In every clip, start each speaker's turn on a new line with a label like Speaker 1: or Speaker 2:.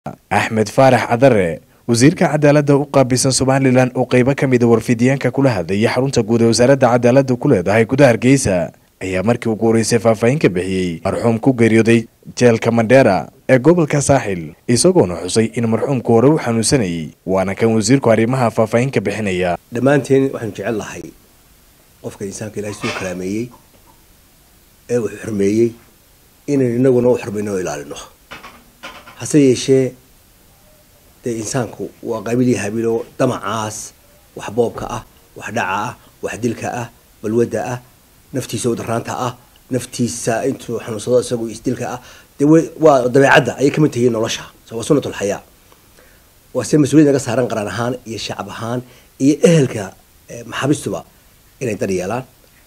Speaker 1: axmed faarax cadare wasiirka cadaaladda u qaabilsan somalilan oo qeybo ka mida warfidiyaanka kula hadlayay xarunta guud ee wasaaradda cadaaladda ku leedahay gudaha hargeysa ayaa markii ugu horeysay faahfaahin ka bixiyey marxuum ku geeriyooday jeelka mandheera ee gobolka saaxil isagoona xusay in marxuumku hore u xanuunsanayay waana kan wasiirku arrimaha faahfaahin ka bixinaya
Speaker 2: dhammaanteen waxaanu jecel lahay qofka insaanka ilahay siduu kalaameeyey ee uu xurmeeyey inaynu inaguna u xurmayno oo ilaalino hase yeeshee dee insaanku waa qabiilii habiilo damacaas wax boobka ah wax dhaca ah wax dilka ah balwadda ah naftiisa udaraanta ah naftiisa intuu xanuunsado isagu isdilka ah dee waa dabeecadda ayay kamid tahiin nolosha waa sunnatul xayaa waa se mas-uuliyad naga saaran qaran ahaan iyo shacab ahaan iyo ehelka maxaabistuba inay dar yeelaan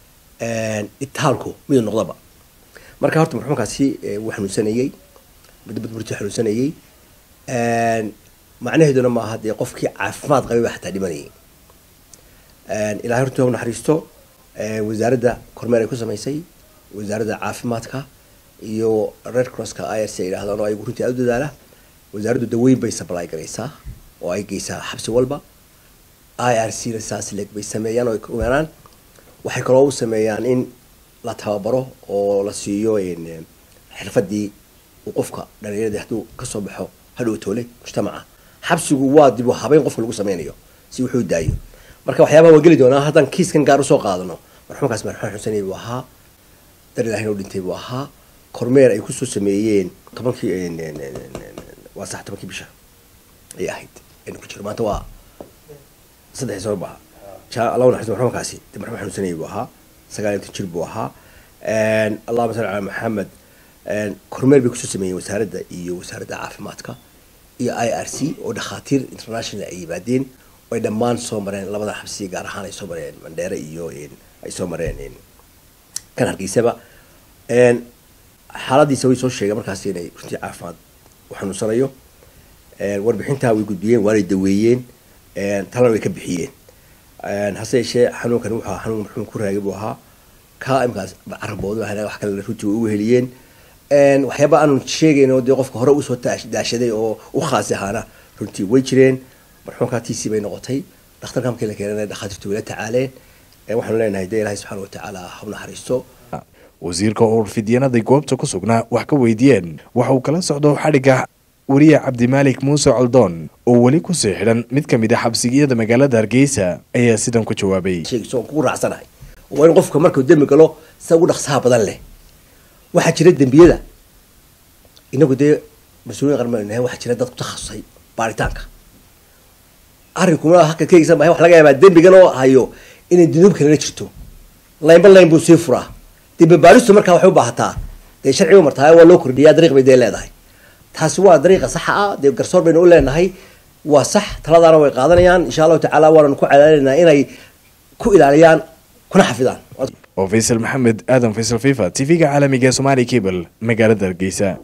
Speaker 2: itaalku midu noqdaba marka horta marxuumkaasi wuu xanuunsanayey mudbadburti xanuunsanayey macnaheeduna maaha dee qofkii caafimaad qabay baa xataa dhimanayay ilahay horta naxariisto wasaaradda kormeer ay ku samaysay wasaaradda caafimaadka iyo red crosska i r c ay yidhahdaan oo ayagu runtii aada u dadaala wasaaraddu daweyn bay supply garaysaa oo ay geysaa xabsi walba i r c na saas leeg bay sameeyaan oo ay kumeeraan waxay kaloo u sameeyaan in la tababaro oo la siiyo xirfadii uu qofka dhalinyarada hadduu kasoo baxo hadhow toole mujtamaca xabsigu waa dib u habeyn qofka lagu sameynayo si wuxuu daayo marka waxyaabaha waan geli doonaa haddaan kiiskan gaar usoo qaadano marxuumkaas marxuum xusanay buu ahaa dar ilahin oo dhintay buu ahaa kormeer ay kusoo sameeyeen tobankii waa sax tobankii bisha ay ahayd aynu ku jiro maanta waa saddex sano baha allah naxariis marxuumkaasi de marxuum xanuunsanayay buu ahaa sagaal inta jir buu ahaa allahuma salli calaa maxamed kormeer bay kusoo sameeyeen wasaaradda iyo wasaaradda caafimaadka iyo i r c oo dhakhaatiir international ay yimaadeen ay dhammaan soo mareen labada xabsiya gaar ahaan ay soo mareen mandheere iyo ay soo mareen kan hargeysaba xaaladiisa way soo sheegeen markaas inay runtii caafimaad u xanuunsanayo warbixintaa way gudbiyeen waanay daweeyeen talana way ka bixiyeen hase yeeshee xanuunkan wuxuu xanuun marxuum ku raagay buu ahaa ka imkaas caraboodu ahna wax kale runtii way u weheliyeen waxyaaba aanu sheegayno dee qofka hore usoo daashaday oo u khaasi ahaana runtii way jireen marxuumkaa tiisii bay noqotay dhakhtarka markii la keenana dhakhaatiirtu way la tacaaleen waxaanu leenahay dee ilahay subxana watacaala ha u naxariisto
Speaker 1: wasiirka oo fidyanadii goobta ku sugnaa wax ka weydiiyeen waxa uu kala socdo xadhigga wariye cabdimaalik muuse coldoon oo weli kusii xidhan mid ka mid a xabsigiyada magaalada hargeysa ayaa sidan ku jawaabay
Speaker 2: sheegso kugu raacsanahay waa in qofka markuu dembi galo sida ugu dhaqsaha badan leh waxaa jira dembiyada inagu dee mas-uuliyin qarmanahay waxaa jira dad ku takhasusay baaritaanka arrinkuna halka kaegsan bahay wax laga yaabaa dembigan oo hayo inay dunuub kalena jirto laynba layn buu sii furaa dembi baaristu markaa waxay u baahataa dee sharciga martaa waa loo kordhiyaa dariiq bay dee leedahay taasi waa dariiqa saxa ah dee garsoor baynu u leenahay waa sax taladaana way qaadanayaan insha allahu tacaala waananu ku celaalinaynaa inay ku ilaaliyaan kuna xafidaan
Speaker 1: oo faysal maxamed aadan faysal fifa t v-ga caalamiga ee somaali cable magaalada hargeysa